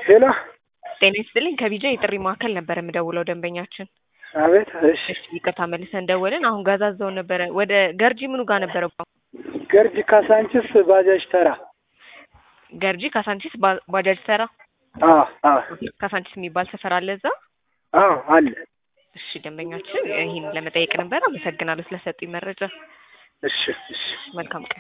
ሄሎ ጤና ይስጥልኝ ከቢጃ የጥሪ ማዕከል ነበር የምደውለው ደንበኛችን አቤት። እሺ እሺ ይቅርታ መልሰን ደወልን አሁን ጋዛዛው ነበረ ወደ ገርጂ ምኑ ጋር ነበረ ገርጂ ካሳንችስ ባጃጅ ተራ። ገርጂ ካሳንቺስ ባ- ባጃጅ ተራ አዎ አዎ ካሳንቺስ የሚባል ሰፈር አለ እዛ አዎ አለ። እሺ ደንበኛችን ይህን ለመጠየቅ ነበር አመሰግናለሁ ስለሰጡኝ መረጃ እሺ እሺ መልካም ቀን